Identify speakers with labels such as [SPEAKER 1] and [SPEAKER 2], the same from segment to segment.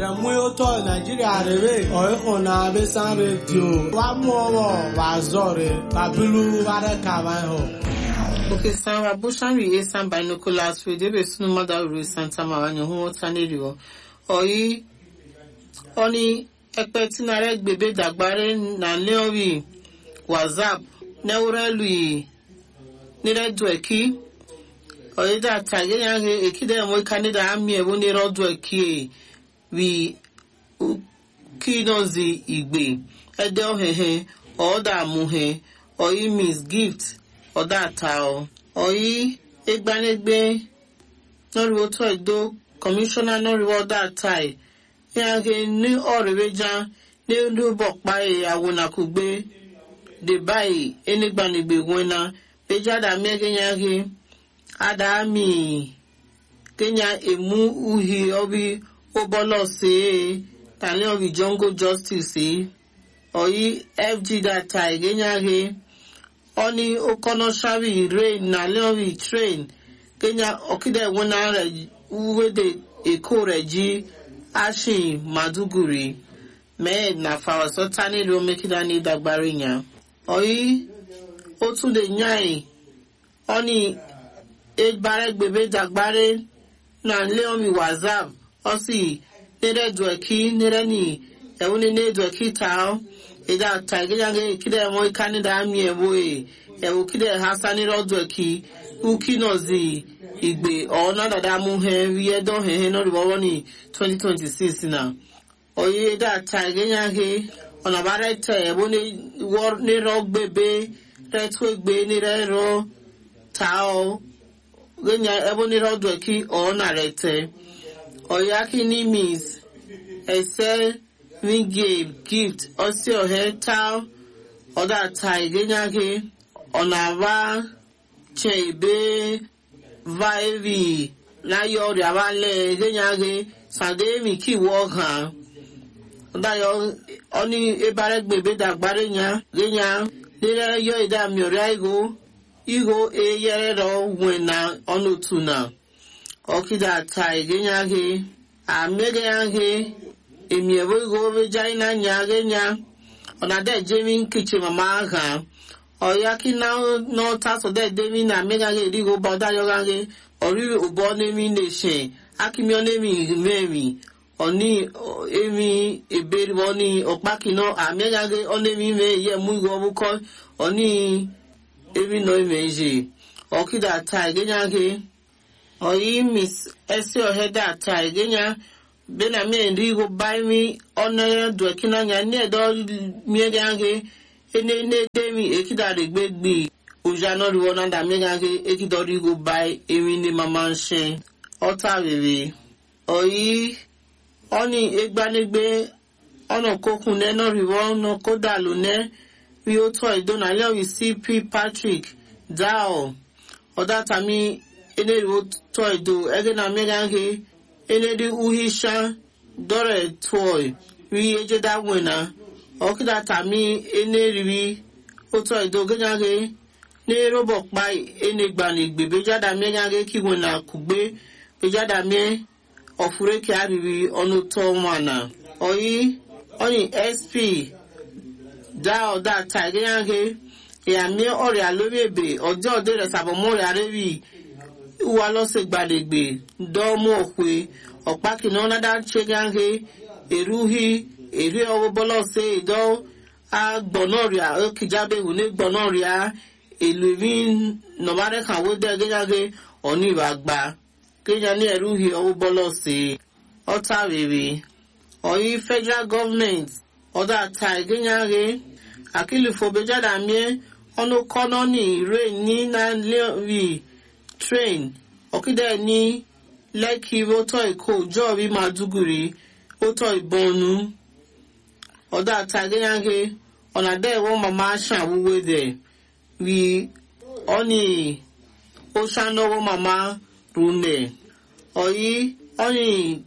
[SPEAKER 1] rẹ̀mú ótọ́ nàìjíríà rèé ọ̀ẹ́kùn náà bẹ́ sán rédíò wà mú ọwọ́ wà zọ̀ rẹ̀ bàbílú wà rẹ̀ kàwá hàn.
[SPEAKER 2] Okay, Sarah Bushari Esan Binoculars with Ebe Sunu Madaru Santa Maranya Humo Tanerio. Oyi, oni ekpe tinare gbebe dagbare na leori WhatsApp neurelu yi nire dueki. Oyi da tage yange ekide mo kanida ami ewu nire dueki wi kinozi igbe ede ohehe ọda amuhe oyi miss gift ọ̀dà àtàọ̀ ọ̀yí egbanegbe nọ́rìwó tó ẹ̀dọ́ kọmíṣánná nọ́rìwó ọ̀dà àtàì yàgé ní ọ̀rẹ́wẹ́já ní olúbọ̀pá ìyàwó nàkúgbé dèbáyì enigbanegbe wẹ́nà péjádà mẹ́gẹ́ yàgé àdàmì kenya emu uhi ọbí ụbọlọ sí tàlẹ́ ọbí jungle justice ọ̀yí fg data ìgẹ́nyàgé oni okono shabi rain na leori train kenya okide wona re uwede eko reji ashin maduguri med na fawaso tani ro mekida ni dagbari nya oyi o tún lè yàn oni egbare gbebe dagbare na leomi whatsapp osi nere dueki nere ni ewuni ne dueki tao ida taigejange kide mo ikanida ami ewo e ewo kide hasani rodo ki uki nozi igbe ona dada mu he wiye don he he no riwo ni 2026 na oye da taigejange ona bare te ewo ni wor ni ro gbebe re tu egbe ni re ro tao genya ewo ni rodo ki ona re te oyaki ni means ese wingame gift ọsị ohe taa ọda taa igenyage ọnaba chebe vaivi láyé ọrẹ abalẹ igenyage sàdéèmì kíwọ hàn ọdáyọ ọní ebare gbèbè dàgbàrẹ nya genya nílẹ yọ ìdá mìíràn igo igo eyẹrẹ rọ wẹna ọnùtù na ọkìdá taa igenyage àmẹgẹnyage èmi ẹ̀wọ́ ìgò orí jáì náà nyà gé nya ọ̀nà dẹ̀ jẹ́mi kìchì màmá hàn ọ̀yà kí náà náà tásọ̀ dẹ̀ dẹ́mi nà mẹ́gà gé ìdígò bá ọ̀dá yọ̀gá gé ọ̀rí òbọ̀ nẹ́mi lè ṣẹ̀ akíní ọ̀nẹ́mi mẹ́mi ọ̀ní èmi ìbéèrè wọn ní ọ̀pá kìnnà àmẹ́gà gé ọ̀nẹ́mi mẹ́ yẹ mú ìgò ọ̀bùkọ́ ọ̀ní èmi náà mẹ́ ṣe ọ̀kídà ta ìgéyà gé ọ̀yí miss ẹsẹ̀ ọ̀hẹ́dà ta ìgéyà bena mi ndi go bai mi ona do kina nya ne do mi gange ene ne de mi ekida de gbegbe oja no ri wona da mi gange ekido ri go bai emi ni mama nse ota rere oyi oni egbanegbe ona kokun ne no ri wona koda lo ne wi o to ido na le wi cp patrick dao oda tami ene ri o to ido ege na mi gange enedi uhisha dore toy ri ejeda wena okida tami eneriri oto idoganyage ne robo pa enegbani gbe bejada megage kiwena kugbe bejada me ofure ki ariri onu to wana oyi oni sp da oda ta ganyage ya mi ọrịa lórí èbè ọjọ́ òde rẹ̀ sàbọ̀mọ́rẹ̀ arẹ́rì wà lọ́sẹ̀ gbàdègbè dọ́ọ̀mù òkwe ọ̀pá kìnnà ọ̀nàdà ṣẹ́gáńgé èrúhì èrè ọwọ́ bọ́lọ́sẹ̀ ìdọ́ agbọ̀nọ́rìà ókìjábẹ̀wò ní gbọ̀nọ́rìà èlò ìmí nọ̀márẹ́kàwó dẹ́ gẹ́gáńgé ọ̀ní ìwà gbà kéjà ní èrúhì ọwọ́ bọ́lọ́sẹ̀ ọ̀tá rèrè ọ̀yí federal government ọ̀dà ta ìgẹ́gáńgé àkìlìfọ̀bẹ́jáde miẹ́ ọ̀nà kọ́nà ní ìrè ní nàìjíríà train ọ̀kídẹ̀ ní lẹ́kì rótọ́ èkó jọ́ọ̀rí màdúgùrì rótọ́ ìbọnú ọ̀dà tàgéyàgé ọ̀nà dẹ́ wọ́n màmá ṣàwúwé dẹ̀ rí ọ́nì ó ṣànáwó màmá rúnẹ̀ ọ̀yí ọ́nì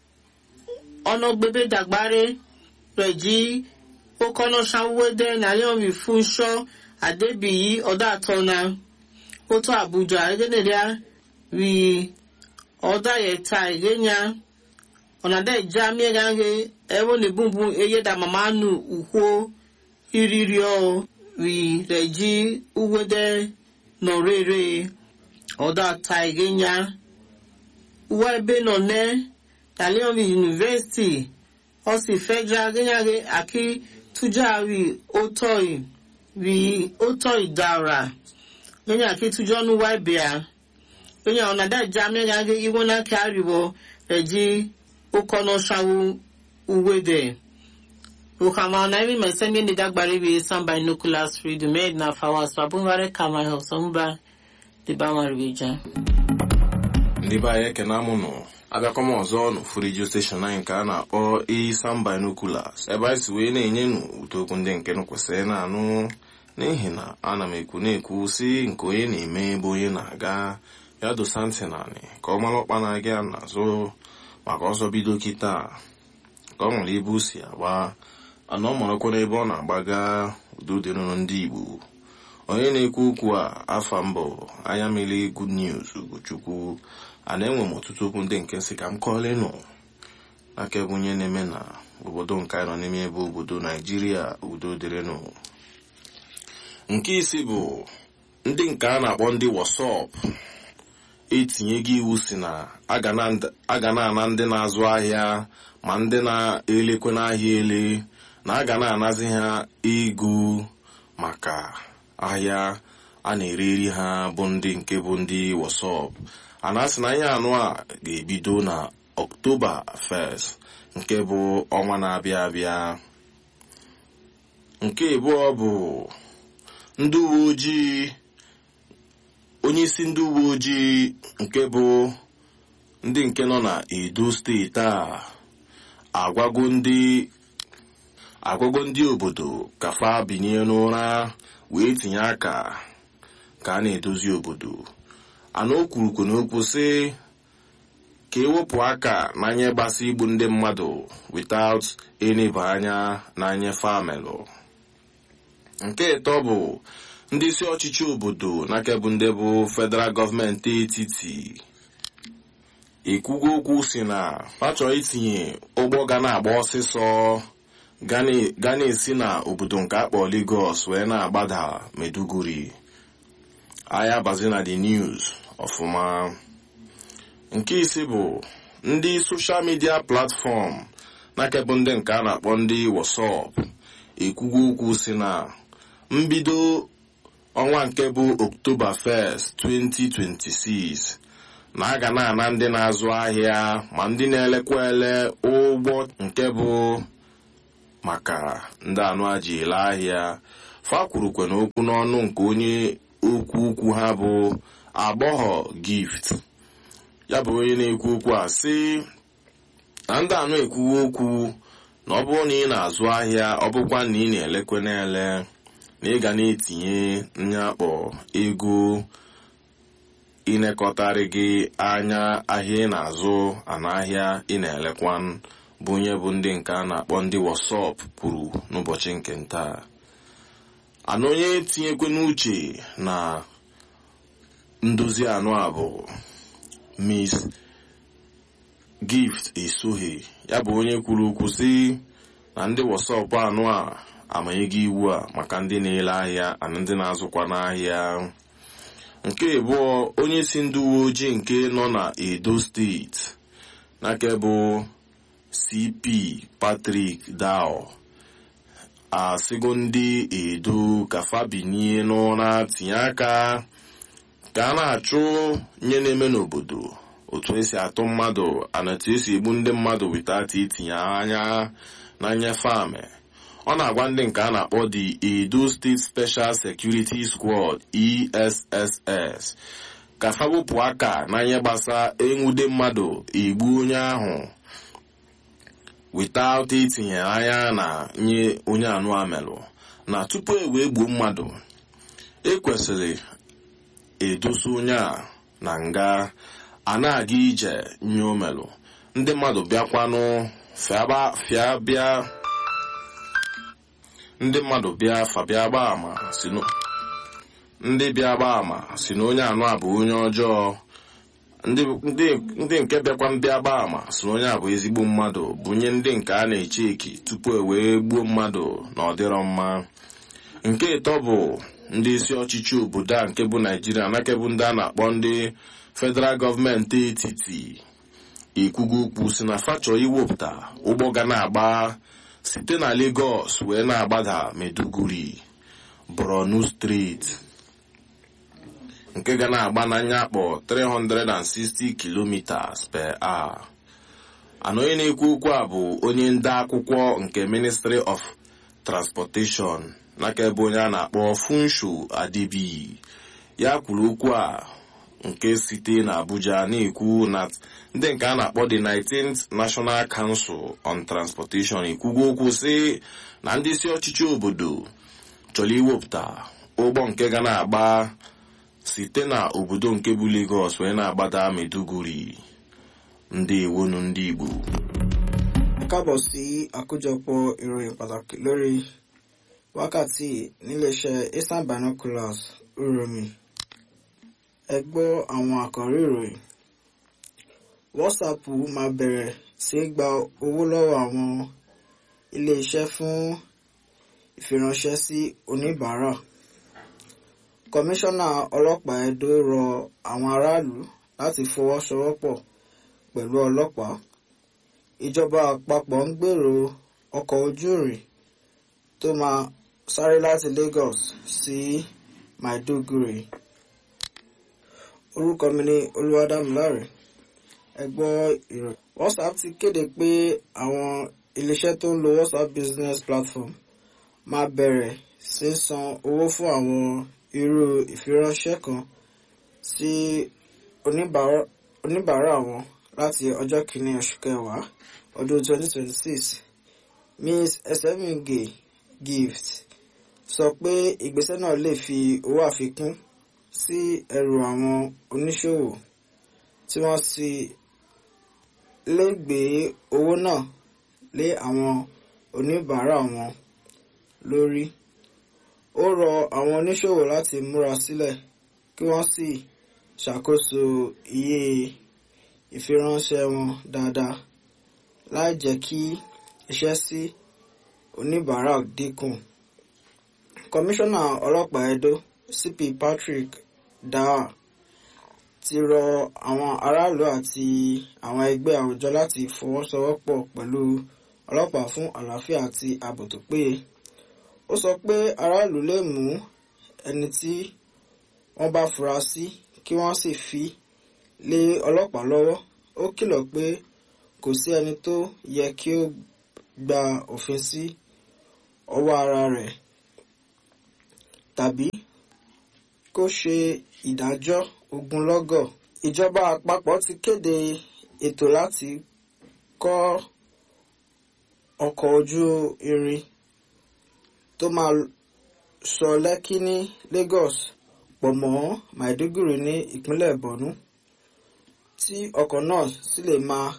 [SPEAKER 2] ọ̀nà gbébé dàgbáré rẹ̀ jí ó kọ́nà ṣàwúwé dẹ̀ nàlẹ́ òrì fún ṣọ́ àdébìyí ọ̀dà tọ́nà otu abuja egeneria wi ọda yeta egenya ọ̀nàdá ìjà mìíràn he ẹwọ́ ní bùnbùn eye dà màmá nù ùkwó ìrírí ọ rí rẹ̀ jí uwédé nọ̀rẹ́rẹ́ ọ̀dà ta ìgénya uwe ebe nọ ne talion university ọsì federal gẹ́nyàgé àkí tújà rí ótọ́ì rí ótọ́ì dára gẹ́nyà àkí tújọ́ nù wá ìbíà gẹ́nyà ọ̀nàdá ìjà mìíràn gẹ́ ìwọ́n náà kí àríwọ̀ rẹ̀ jí ụkọnọ shawu uwede ukama na imi mesemi ni dagbari bi samba nuclear freedom made na fawas babungare kama ho somba di bama ribija
[SPEAKER 3] ndị be anyị ekene amụnụ abịakwa m ọzọ n'ofu redio steshọn anyị nke a na-akpọ isan binoculars ebe anyị si wee na-enye nụ ụtọ okwu ndị nke nụ kwesịrị na-anụ n'ihi na ana m ekwu na-ekwu si nke onye na-eme ebe onye na-aga ya dosa ntị naanị ka ọ mara ọkpa na-aga ya n'azụ maka ọsọ bido kịta ka ọ nwere ebe o si agba ana ọ marakwa n'ebe ọ na-agbaga udo dịrụrụ ndị igbo onye na-ekwu okwu a afa mbụ anya mmiri good news ugochukwu a na-enwe m ọtụtụ okwu ndị nke nsị ka m kọọlenụ aka ebe onye na-eme na obodo nke anyị nọ n'ime ebe obodo naijiria udo dịrịnụ nke isi bụ ndị nke a na-akpọ ndị wasọp etinye gị iwu si na a ga na-ana ndị na-azụ ahịa ma ndị na-elekwe n'ahịa ele na a ga na-anazi ha ego maka ahịa a na-ere eri ha bụ ndị nke bụ ndị wasọp a na-asị na ihe anụ a ga-ebido na ọktoba 1 nke bụ ọnwa na-abịa abịa nke abụọ bụ ndị uwe ojii onye isi ndị uwe ojii nke bụ ndị nke nọ na edo steeti a agwago ndị agwago ndị obodo ka fa binye n'ụra wee tinye aka ka a na-edozi obodo ana o kwurukwu n'okwu sị ka ewepụ aka n'anya gbasa igbu ndị mmadụ without eneba anya n'anya famelụ nke ịtọ bụ ndị isi ọchịchị obodo n'aka bụ ndị bụ federal gọọmenti etiti ekwugo okwu si na ha chọrọ itinye ụgbọ ga na-agba ọsịsọ ga na-esi na obodo nke akpọ Lagos wee na-agbada Meduguri ahịa bazi na the news ọfụma nke ise bụ ndị soshal midia platfọm n'aka bụ ndị nke a na-akpọ ndị WhatsApp ekwugo okwu si na mbido ọnwa nke bụ oktoba 1st 2026 na a ga na-ana ndị na-azụ ahịa ma ndị na-elekwa ele ụgbọ nke bụ maka ndị anụ aji ele ahịa fa kwurukwe n'okwu n'ọnụ nke onye okwu ukwu ha bụ agbọghọ gift ya bụ onye na-ekwu okwu a sị na ndị anụ ekwuwe okwu na ọ bụrụ na ị na-azụ ahịa ọ bụkwa na ị na-elekwe na-ele na ị ga na-etinye nyakpọ ego ịnekọtarị gị anya ahịa ị na-azụ ana ahịa ị na-elekwa bụ onye bụ ndị nke a na-akpọ ndị wasọp kwuru n'ụbọchị nke ntaa ana onye tinyekwe n'uche na ndozi anụ a bụ miss gift esoghị ya bụ onye kwuru okwu sị na ndị wasọp anụ a amanyego iwu a maka ndị na-ele ahịa na ndị na-azụkwa n'ahịa nke abụọ onye si ndị uwe ojii nke nọ na edo steeti n'aka bụ cp patrick dao asịgo ndị edo ka fabinie n'ụra tinye aka ka a na-achụ nye na-eme n'obodo otu esi atụ mmadụ ana etu esi egbu ndị mmadụ witata itinye anya na nnyefe amị ọ na-agwa ndị nke a na-akpọ the edo state special security squad esss ka fa wepụ aka na ihe gbasa enwude mmadụ egbu onye ahụ without itinye anya na nye onye anụ amelụ na tupu e wee gbuo mmadụ ekwesịrị edosa onye a na nga a na-aga ije nye omelụ ndị mmadụ bịakwanụ fịa bịa ndị mmadụ bịa fa bịa gbaa ama si ndị bịa gbaa ama si na onye anụ a bụ onye ọjọọ ndị ndị- ndị nke bịakwa ndị agba ama si na onye a bụ ezigbo mmadụ bunye ndị nke a na-eche eki tupu e wee gbuo mmadụ na ọ dịrọ mma nke ịtọ bụ ndị isi ọchịchị obodo a nke bụ naijiria nake bụ ndị a na-akpọ ndị federal gọọmenti etiti ikwugo okwu si na fachọ iwepụta ụgbọ ga na-agba site na Lagos wee na-agbada Maiduguri Borno steeti nke ga na-agba n'anya akpọ 360 kilometers per hour ana onye na-ekwu okwu a bụ onye nde akwụkwọ nke Ministry of Transportation n'aka ebe onye a na-akpọ Funsho Adebi ya kwuru okwu a nke site na Abuja na-ekwu na ndị nke a na-akpọ the 19th National Council on Transportation ekwugo okwu sị na ndị isi ọchịchị obodo chọrọ iwepụta ụgbọ nke ga na-agba site na obodo nke bụ Lagos wee na-agbada Maiduguri ndị ewonu ndị Igbo
[SPEAKER 4] kábọ̀ sí àkójọpọ̀ ìròyìn pàtàkì lórí wákàtí níléeṣẹ́ eastern binoculars uromi ẹ gbọ́ àwọn àkọ́rí ìròyìn whatsapp máa bẹ̀rẹ̀ sí í gba owó lọ́wọ́ àwọn iléeṣẹ́ fún ìfiránṣẹ́ sí oníbàárà kọmíṣánná ọlọ́pàá Ẹdó rọ àwọn aráàlú láti fọwọ́sowọ́pọ̀ pẹ̀lú ọlọ́pàá ìjọba àpapọ̀ ń gbèrò ọkọ̀ ojú irin tó máa sáré láti Lagos sí Maiduguri orúkọ mi ni Olúwadámiláre ẹ gbọ́ ìròyìn WhatsApp ti kéde pé àwọn iléeṣẹ́ tó ń lo WhatsApp business platform máa bẹ̀rẹ̀ sí san owó fún àwọn irú ìfiránṣẹ́ kan sí oníbàárà oníbàárà wọn láti ọjọ́ kìíní oṣù kẹwàá ọdún 2026 Ms. Esemige Gift sọ pé ìgbésẹ̀ náà lè fi owó àfikún sí ẹrù àwọn oníṣòwò tí wọ́n sì lè gbé owó náà lé àwọn oníbàárà wọn lórí. Ó rọ àwọn oníṣòwò láti múra sílẹ̀ kí wọ́n sì ṣàkóso iye ìfiránṣẹ́ wọn dáadáa láì jẹ́ kí iṣẹ́ sí oníbàárà dínkù. Kọmíṣánná ọlọ́pàá Ẹdó CP Patrick Daa ti rọ àwọn aráàlú àti àwọn ẹgbẹ́ àwùjọ láti fọwọ́sowọ́pọ̀ pẹ̀lú ọlọ́pàá fún àlàáfíà àti ààbò tó péye. Ó sọ pé aráàlú lè mú ẹni tí wọ́n bá fura sí kí wọ́n sì fi lé ọlọ́pàá lọ́wọ́. Ó kìlọ̀ pé kò sí ẹni tó yẹ kí ó gba òfin sí ọwọ́ ara rẹ̀ tàbí kó ṣe ìdájọ́ ogunlọ́gọ̀. Ìjọba àpapọ̀ ti kéde ètò láti kọ́ ọkọ̀ ojú irin tó máa sọ Lẹ́kí ní Lagos pọ̀ mọ́ Maiduguri ní ìpínlẹ̀ Borno tí ọkọ̀ náà sì lè máa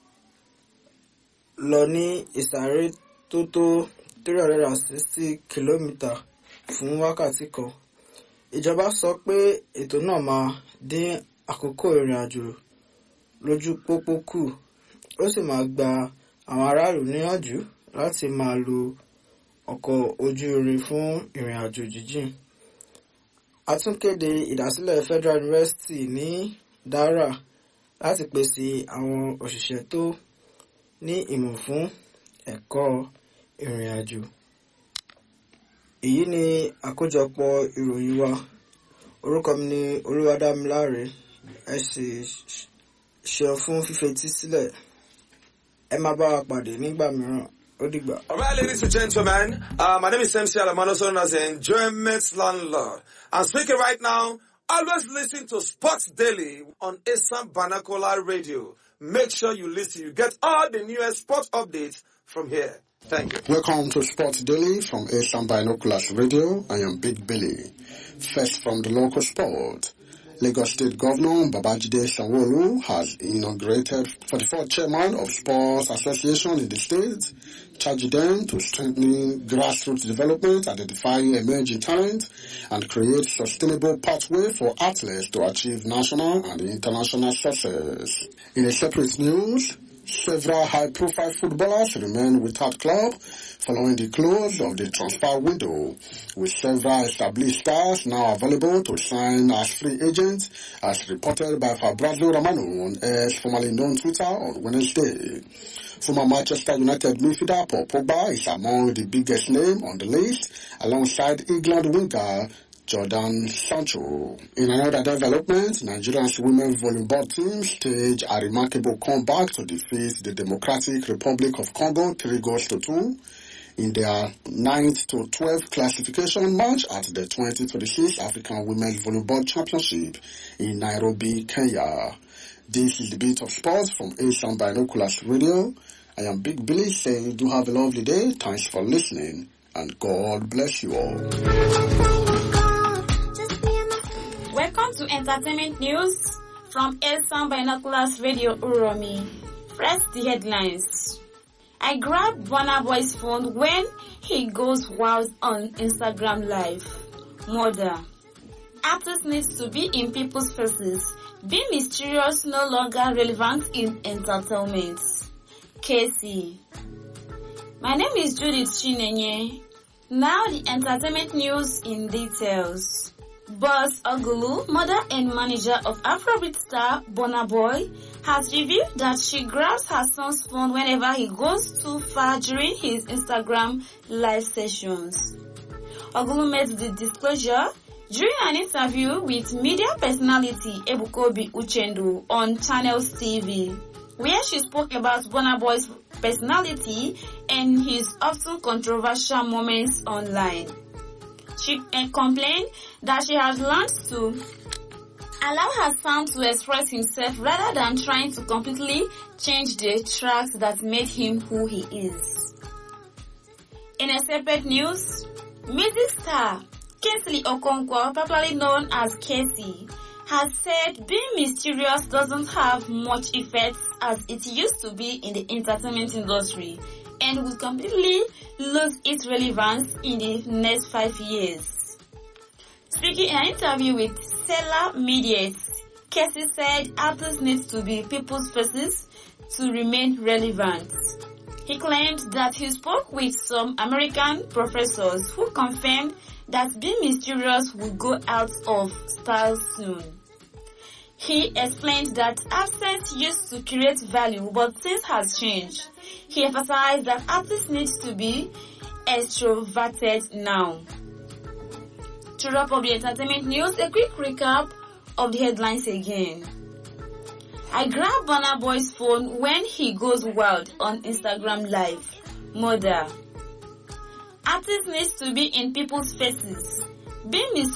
[SPEAKER 4] lọ ní ìsáré tó tó three hundred and sixty kìlómítà fún wákàtí kan. Ìjọba sọ pé ètò náà máa dín àkókò ìrìn àjò lójú pópó kù ó sì máa gba àwọn aráàlú níyànjú láti máa lo ọkọ̀ ojú irin fún ìrìn àjò jíjìn. A tún kéde ìdásílẹ̀ Federal University ní Dara láti pèsè àwọn òṣìṣẹ́ tó ní ìmọ̀ fún ẹ̀kọ́ ìrìn àjò. Èyí ni àkójọpọ̀ ìròyìn wa. Orúkọ mi ni Olúwadámiláre. Ẹ sì ṣeun fún fífetí sílẹ̀. Ẹ máa bá wa pàdé nígbà mìíràn. Ó dìgbà.
[SPEAKER 5] All right, ladies and gentlemen, uh, my name is MC Alamano, also known as the Enjoyment Landlord. I'm speaking right now. Always listen to Sports Daily on Assam Banakola Radio. Make sure you listen. You get all the newest sports updates from here. Thank you.
[SPEAKER 6] Welcome to Sports Daily from Asian Binoculars Radio. I am Big Billy. First from the local sport. Lagos State Governor Babajide Sanwo-Olu has inaugurated 44th chairman of Sports Association in the state, charging them to strengthen grassroots development, identify emerging talent, and create sustainable pathway for athletes to achieve national and international success. In a separate news, Several high-profile footballers remain without club following the close of the transfer window, with several established stars now available to sign as free agents, as reported by Fabrizio Romano on X, formerly known Twitter, on Wednesday. Former Manchester United midfielder Paul Pogba is among the biggest name on the list, alongside England winger Jordan Sancho. In another development, Nigeria's women's volleyball team staged a remarkable comeback to defeat the Democratic Republic of Congo 3 goals to 2 in their 9th to 12th classification match at the 2026 African Women's Volleyball Championship in Nairobi, Kenya. This is the Beat of Sports from Asian Binoculars Radio. I am Big Billy saying do have a lovely day. Thanks for listening and God bless you all.
[SPEAKER 7] Welcome to Entertainment News from Elsan Binoculars Radio Uromi. Press the headlines. I grabbed Burna Boy's phone when he goes wild on Instagram Live. Murder. Artists need to be in people's faces. Being mysterious no longer relevant in entertainment. Casey. My name is Judith Chinenye. Now the entertainment news in details. Boss Ogulu, mother and manager of Afrobeat star Burna Boy, has revealed that she grabs her son's phone whenever he goes too far during his Instagram live sessions. Ogulu made the disclosure during an interview with media personality Ebukobi Uchendu on Channels TV, where she spoke about Burna Boy's personality and his often controversial moments online. She uh, complained that she has learned to allow her son to express himself rather than trying to completely change the tracks that made him who he is. In a separate news, music star Kingsley Okonkwo, popularly known as Casey, has said being mysterious doesn't have much effect as it used to be in the entertainment industry and will completely lose its relevance in the next five years. Speaking in an interview with Stellar Medias, Casey said artists need to be people's faces to remain relevant. He claimed that he spoke with some American professors who confirmed that being mysterious will go out of style soon. He explained that absence used to create value, but things has changed. He emphasized that artists need to be extroverted now. To wrap up the entertainment news, a quick recap of the headlines again. I grabbed Burna Boy's phone when he goes wild on Instagram Live. Mother. Artists need to be in people's faces. Being